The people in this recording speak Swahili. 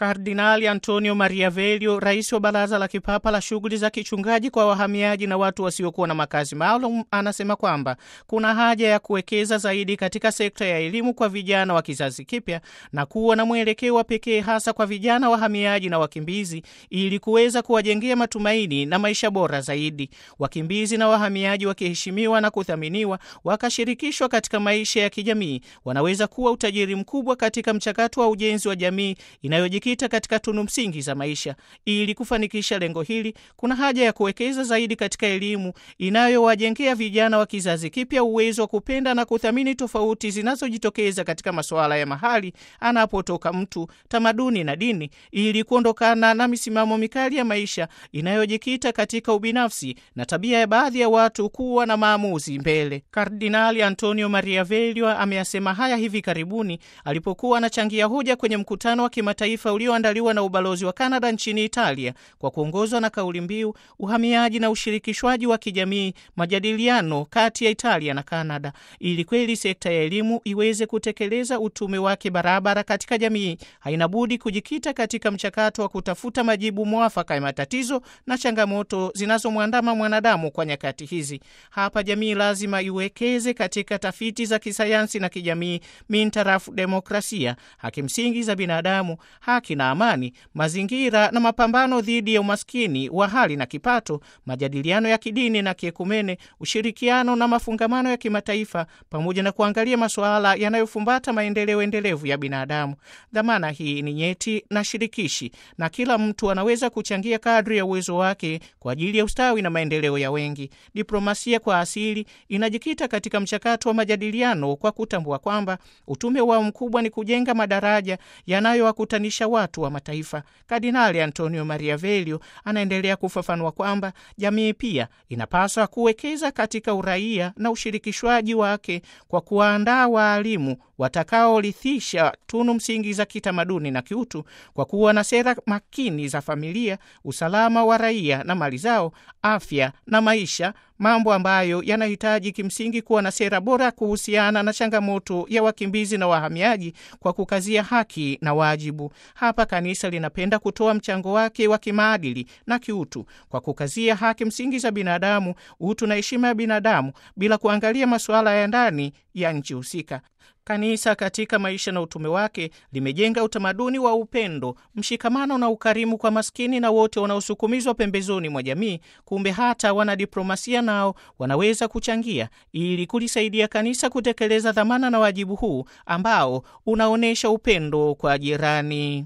Kardinali Antonio Maria Velio, rais wa Baraza la Kipapa la Shughuli za Kichungaji kwa Wahamiaji na Watu Wasiokuwa na Makazi Maalum, anasema kwamba kuna haja ya kuwekeza zaidi katika sekta ya elimu kwa vijana wa kizazi kipya na kuwa na mwelekeo wa pekee hasa kwa vijana wahamiaji na wakimbizi ili kuweza kuwajengea matumaini na maisha bora zaidi. Wakimbizi na wahamiaji wakiheshimiwa na kuthaminiwa, wakashirikishwa katika maisha ya kijamii, wanaweza kuwa utajiri mkubwa katika mchakato wa ujenzi wa jamii inayojikita katika tunu msingi za maisha. Ili kufanikisha lengo hili, kuna haja ya kuwekeza zaidi katika elimu inayowajengea vijana wa kizazi kipya uwezo wa kupenda na kuthamini tofauti zinazojitokeza katika masuala ya mahali anapotoka mtu, tamaduni na dini, ili kuondokana na misimamo mikali ya maisha inayojikita katika ubinafsi na tabia ya baadhi ya watu kuwa na maamuzi mbele. Kardinali Antonio Maria Velio ameyasema haya hivi karibuni alipokuwa anachangia hoja kwenye mkutano wa kimataifa ulioandaliwa na ubalozi wa Kanada nchini Italia kwa kuongozwa na kauli mbiu uhamiaji na ushirikishwaji wa kijamii, majadiliano kati ya Italia na Kanada, ili kweli sekta ya elimu iweze kutekeleza utume wake barabara katika jamii, haina budi kujikita katika mchakato wa kutafuta majibu mwafaka ya matatizo na changamoto zinazomwandama mwanadamu kwa nyakati hizi. Hapa jamii lazima iwekeze katika tafiti za kisayansi na kijamii mintarafu demokrasia, haki msingi za binadamu, haki na amani, mazingira na mapambano dhidi ya umaskini wa hali na kipato, majadiliano ya kidini na kiekumene, ushirikiano na mafungamano ya kimataifa, pamoja na kuangalia masuala yanayofumbata maendeleo endelevu ya binadamu. Dhamana hii ni nyeti na shirikishi, na kila mtu anaweza kuchangia kadri ya uwezo wake kwa ajili ya ustawi na maendeleo ya wengi. Diplomasia kwa asili inajikita katika mchakato wa majadiliano kwa kutambua kwamba utume wao mkubwa ni kujenga madaraja yanayowakutanisha watu wa mataifa. Kardinali Antonio Maria Velio anaendelea kufafanua kwamba jamii pia inapaswa kuwekeza katika uraia na ushirikishwaji wake kwa kuwaandaa waalimu watakaorithisha tunu msingi za kitamaduni na kiutu, kwa kuwa na sera makini za familia, usalama wa raia na mali zao, afya na maisha, mambo ambayo yanahitaji kimsingi kuwa na sera bora kuhusiana na changamoto ya wakimbizi na wahamiaji, kwa kukazia haki na wajibu. Hapa kanisa linapenda kutoa mchango wake wa kimaadili na kiutu kwa kukazia haki msingi za binadamu, utu na heshima ya binadamu, bila kuangalia masuala ya ndani ya nchi husika. Kanisa katika maisha na utume wake limejenga utamaduni wa upendo, mshikamano na ukarimu kwa maskini na wote wanaosukumizwa pembezoni mwa jamii. Kumbe hata wanadiplomasia nao wanaweza kuchangia ili kulisaidia kanisa kutekeleza dhamana na wajibu huu ambao unaonyesha upendo kwa jirani.